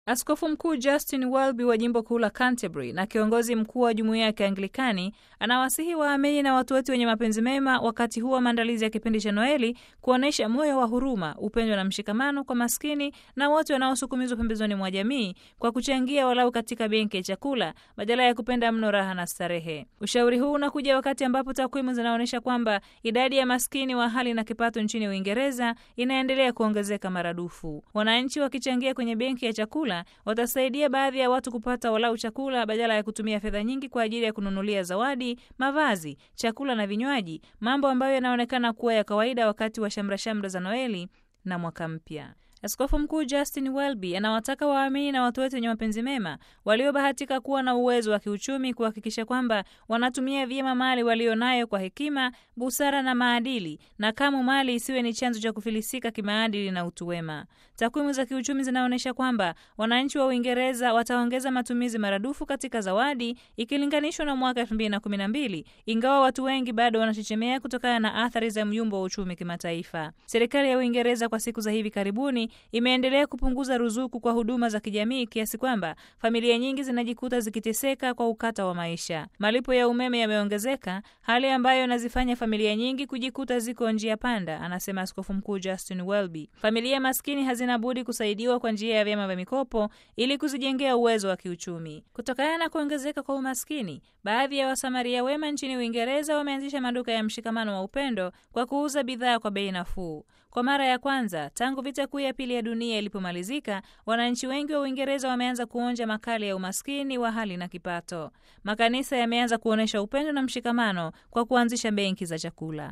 Askofu Mkuu Justin Welby wa jimbo kuu la Canterbury na kiongozi mkuu wa jumuiya ya Kianglikani anawasihi waamini na watu wote wenye mapenzi mema wakati huu wa maandalizi ya kipindi cha Noeli kuonyesha moyo wa huruma, upendo na mshikamano kwa maskini na wote wanaosukumizwa pembezoni mwa jamii kwa kuchangia walau katika benki ya chakula badala ya kupenda mno raha na starehe. Ushauri huu unakuja wakati ambapo takwimu zinaonyesha kwamba idadi ya maskini wa hali na kipato nchini Uingereza inaendelea kuongezeka maradufu. Wananchi wakichangia kwenye benki ya chakula watasaidia baadhi ya watu kupata walau chakula badala ya kutumia fedha nyingi kwa ajili ya kununulia zawadi, mavazi, chakula na vinywaji, mambo ambayo yanaonekana kuwa ya kawaida wakati wa shamrashamra za Noeli na mwaka mpya. Askofu Mkuu Justin Welby anawataka waamini na watu wote wenye mapenzi mema waliobahatika kuwa na uwezo wa kiuchumi kuhakikisha kwamba wanatumia vyema mali walionayo kwa hekima, busara na maadili, na kamwe mali isiwe ni chanzo cha kufilisika kimaadili na utu wema. Takwimu za kiuchumi zinaonyesha kwamba wananchi wa Uingereza wataongeza matumizi maradufu katika zawadi ikilinganishwa na mwaka 2012 ingawa watu wengi bado wanachechemea kutokana na athari za myumbo wa uchumi kimataifa. Serikali ya Uingereza kwa siku za hivi karibuni imeendelea kupunguza ruzuku kwa huduma za kijamii kiasi kwamba familia nyingi zinajikuta zikiteseka kwa ukata wa maisha. Malipo ya umeme yameongezeka, hali ambayo inazifanya familia nyingi kujikuta ziko njia panda, anasema Askofu Mkuu Justin Welby. Familia maskini hazina budi kusaidiwa kwa njia ya vyama vya mikopo ili kuzijengea uwezo wa kiuchumi. Kutokana na kuongezeka kwa umaskini, baadhi ya wasamaria wema nchini Uingereza wameanzisha maduka ya mshikamano wa upendo kwa kuuza bidhaa kwa bei nafuu. Kwa mara ya kwanza tangu vita kuu ya pili ya dunia ilipomalizika, wananchi wengi wa Uingereza wameanza kuonja makali ya umaskini wa hali na kipato. Makanisa yameanza kuonyesha upendo na mshikamano kwa kuanzisha benki za chakula.